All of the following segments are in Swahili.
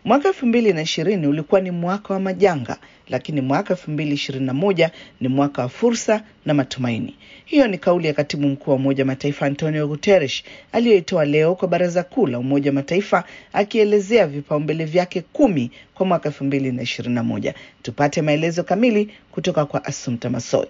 Mwaka elfu mbili na ishirini ulikuwa ni mwaka wa majanga, lakini mwaka elfu mbili ishirini na moja ni mwaka wa fursa na matumaini. Hiyo ni kauli ya katibu mkuu wa Umoja wa Mataifa Antonio Guterres aliyoitoa leo kwa Baraza Kuu la Umoja wa Mataifa akielezea vipaumbele vyake kumi kwa mwaka elfu mbili na ishirini na moja. Tupate maelezo kamili kutoka kwa Assumpta Massoi.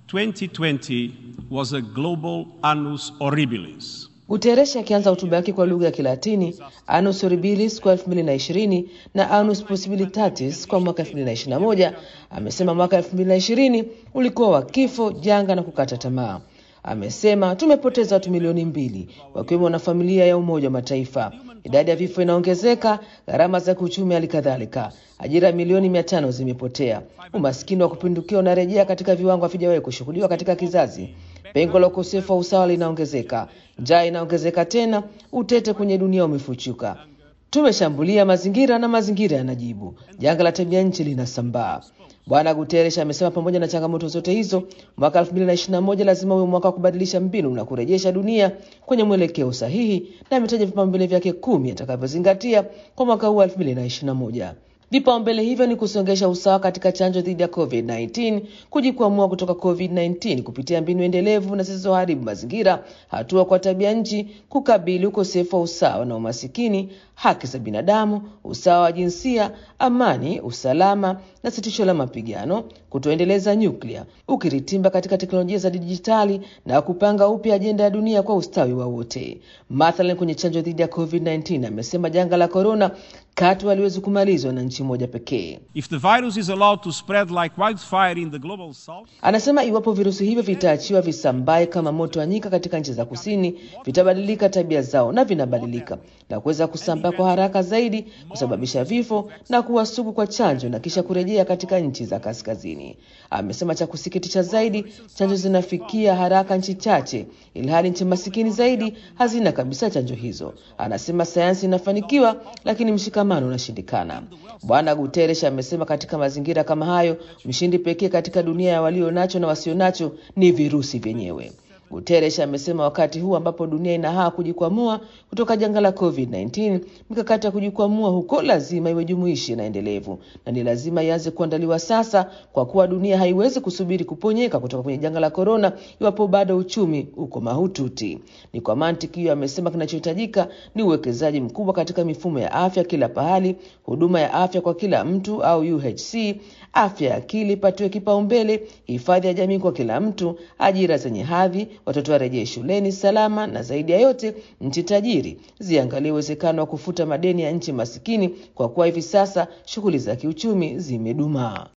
2020 was a global annus horribilis. Guterres akianza hotuba yake kwa lugha ya Kilatini, Annus Horribilis kwa 2020 na Annus Possibilitatis kwa mwaka 2021, amesema mwaka 2020 ulikuwa wa kifo, janga na kukata tamaa. Amesema tumepoteza watu milioni mbili wakiwemo na familia ya Umoja wa Mataifa. Idadi ya vifo inaongezeka, gharama za kiuchumi hali kadhalika. Ajira milioni mia tano zimepotea. Umaskini wa kupindukia unarejea katika viwango havijawahi kushuhudiwa katika kizazi. Pengo la ukosefu wa usawa linaongezeka, njaa inaongezeka tena, utete kwenye dunia umefuchuka. Tumeshambulia mazingira na mazingira yanajibu. Janga la tabia nchi linasambaa. Bwana Guterres amesema pamoja na changamoto zote hizo, mwaka 2021 lazima uwe mwaka wa kubadilisha mbinu na kurejesha dunia kwenye mwelekeo sahihi, na ametaja vipaumbele vyake kumi atakavyozingatia kwa mwaka huu 2021. Vipaumbele hivyo ni kusongesha usawa katika chanjo dhidi ya COVID-19, kujikwamua kutoka COVID-19 kupitia mbinu endelevu na zisizoharibu mazingira, hatua kwa tabia nchi, kukabili ukosefu wa usawa na umasikini, haki za binadamu, usawa wa jinsia, amani, usalama na sitisho la mapigano, kutoendeleza nyuklia, ukiritimba katika teknolojia za dijitali na kupanga upya ajenda ya dunia kwa ustawi wa wote. Mathalan, kwenye chanjo dhidi ya COVID-19 amesema janga la korona katu haliwezi kumalizwa na nchi moja pekee. If the virus is allowed to spread like wildfire in the global south, Anasema iwapo virusi hivyo vitaachiwa visambae kama moto wa nyika katika nchi za kusini, vitabadilika tabia zao na vinabadilika na kuweza kusambaa kwa haraka zaidi, kusababisha vifo na kuwa sugu kwa chanjo na kisha kurejea katika nchi za kaskazini. Amesema cha kusikitisha zaidi, chanjo zinafikia haraka nchi chache, ilhali nchi masikini zaidi hazina kabisa chanjo hizo. Anasema sayansi inafanikiwa, lakini mshikamano unashindikana. Bwana Guterres amesema katika mazingira kama hayo, mshindi pekee katika dunia ya walio nacho na wasio nacho ni virusi vyenyewe. Guterres amesema wakati huu ambapo dunia inahaa kujikwamua kutoka janga la COVID-19, mikakati ya kujikwamua huko lazima iwe jumuishi na endelevu, na ni lazima ianze kuandaliwa sasa, kwa kuwa dunia haiwezi kusubiri kuponyeka kutoka kwenye janga la korona iwapo bado uchumi uko mahututi. Ni kwa mantiki hiyo, amesema kinachohitajika ni uwekezaji mkubwa katika mifumo ya afya kila pahali, huduma ya afya kwa kila mtu au UHC, afya ya akili ipatiwe kipaumbele, hifadhi ya jamii kwa kila mtu, ajira zenye hadhi, watoto warejee shuleni salama, na zaidi ya yote, nchi tajiri ziangalie uwezekano wa kufuta madeni ya nchi masikini, kwa kuwa hivi sasa shughuli za kiuchumi zimedumaa.